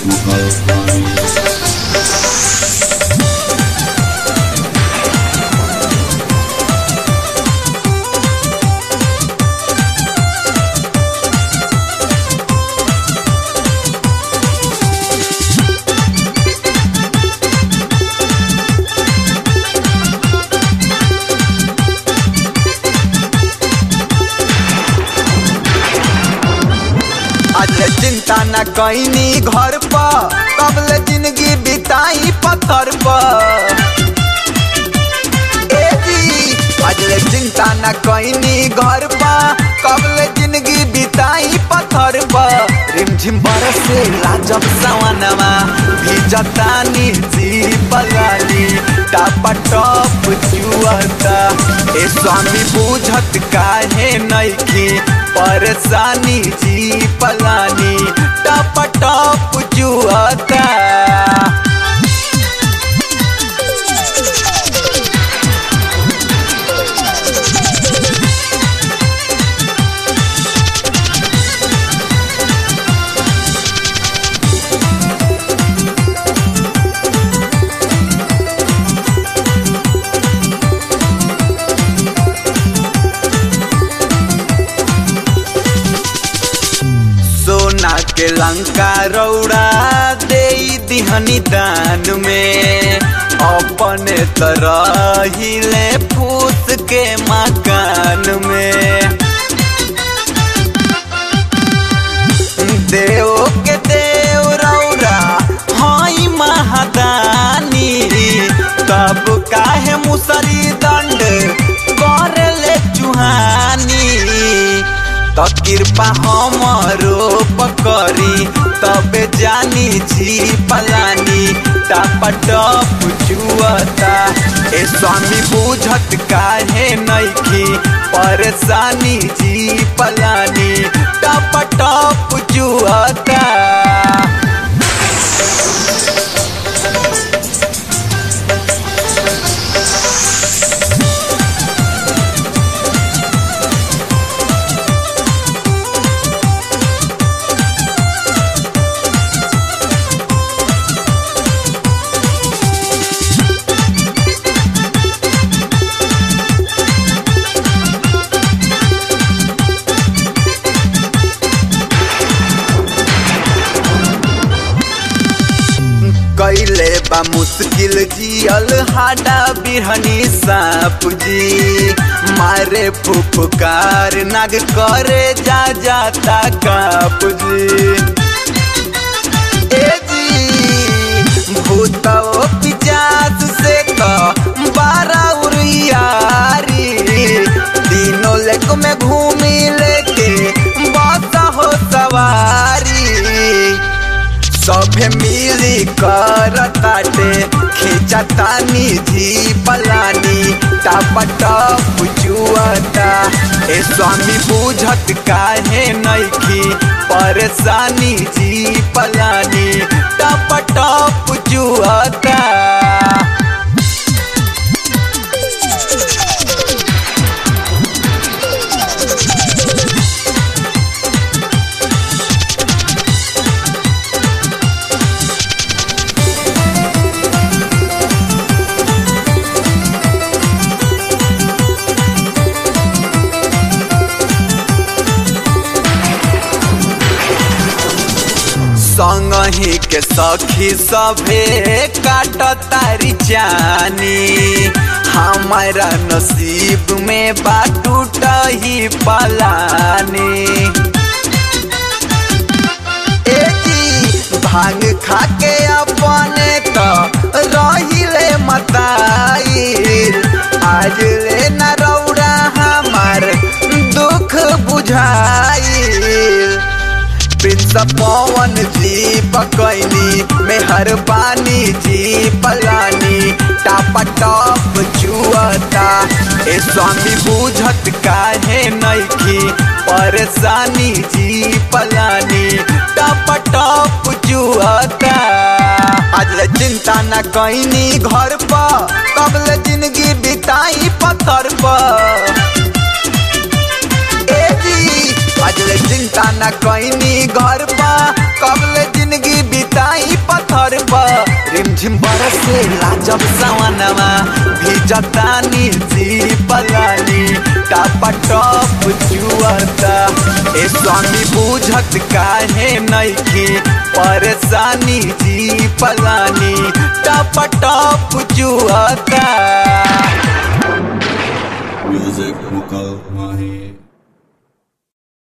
आज चिंता न कैनी घर पर कबले जिंदगी बिताई पत्थर पर ए जी आज चिंता न कैनी घर पर कबले जिंदगी बिताई पत्थर पर रिमझिम बरसे लाजब सवनवा भिजतानी जी बगाली टापा टप जुअता ए स्वामी बुझत काहे नइखी परेशानी जी पलानी टप टप जुअता सोना के लंका रौड़ा दे दिहनी दान में अपने तरह हिले फूस के मकान में देव के देव रौरा हई महादानी तब काहे मुसरी दंड कर ले चुहानी त कृपा हमरो पकड़ी तबे जानी जी पलानी टप जुअता ए स्वामी बुझत काहे नइखी परेशानी जी पलानी टप टप जुअता कैले बा मुश्किल जियल हाडा बिरहनी साप जी मारे फुफकार नाग करे जा जाता काप जी ए जी भूतो पिचास से तो बारा उरियारी तीनों लेक में घूमी लेके बासा हो सवारी सभे मिली कर ताटे खींचतानी जी पलानी टापा टप जुअता ए स्वामी बुझत काहे नइखी परेशानी जी पलानी टापा टप जुअता संगही के सखी सभे काट तारी जानी हमारा नसीब में बाटूट ही पलानी ए जी भांग खा के अपने तो रहिले मताइल आज ले न रौड़ा हमार दुख बुझाइल प्रिंस पवन जी पकैनी मेहरबानी जी पलानी टापा टप जुअता ए स्वामी बुझत काहे नइखी परेशानी जी पलानी टापा टप जुअता आज ले चिंता न कैनी घर पर कबले जिंदगी बिताई पत्थर पर ए जी आज ले चिंता न कैनी घर पर कबले जिंदगी बिताई रिमझिम बरसे लाजब सवनवा भिजतानी जी पलानी टापा टप जुअता ए स्वामी बुझत काहे नइखे परेशानी जी पलानी टापा टप जुअता Music Mukal Mahi